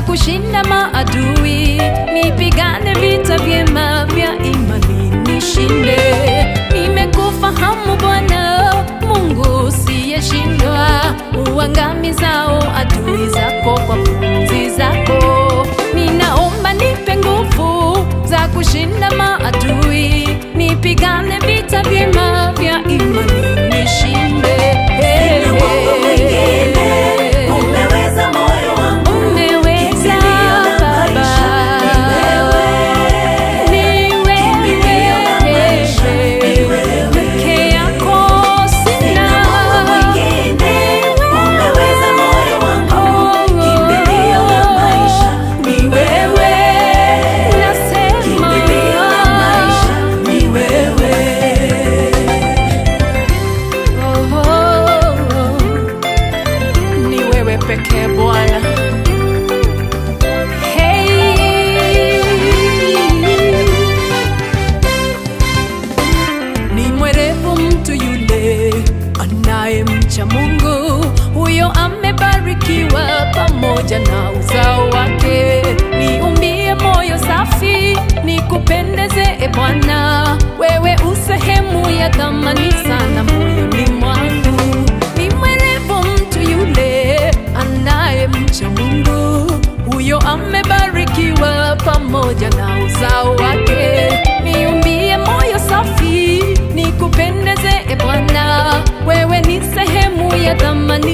kushinda maadui, nipigane vita vyema vya imani nishinde. Nimekufahamu Bwana Mungu usiyeshindwa, uangamizao adui zako kwa pumzi zako. Ninaomba nipe nguvu za kushinda maadui, nipigane vita vyema vya imani nishinde. Sina Mungu mwingine, umeweza moyo wangu, Umeweza kimbilio la Baba, maisha ni wewe. ni Kimbilio la maisha ni wewe wewe. peke yako, sina Sina Mungu mwingine, umeweza moyo wangu, kimbilio la maisha ni wewe. Nasema Kimbilio la maisha ni wewe. oh, oh, oh. ni wewe pekee Bwana. Hey. Ni mwerevu mtu yule anayemcha Mungu, huyo amebarikiwa pamoja na uzao wake. Niumbie moyo safi, nikupendeze e Bwana, wewe usehemu ya thamani sana moyoni mwangu. Ni mwerevu mtu yule anayemcha Mungu, huyo amebarikiwa pamoja na uzao wake. Niumbie moyo safi, nikupendeze e Bwana, wewe ni sehemu ya thamani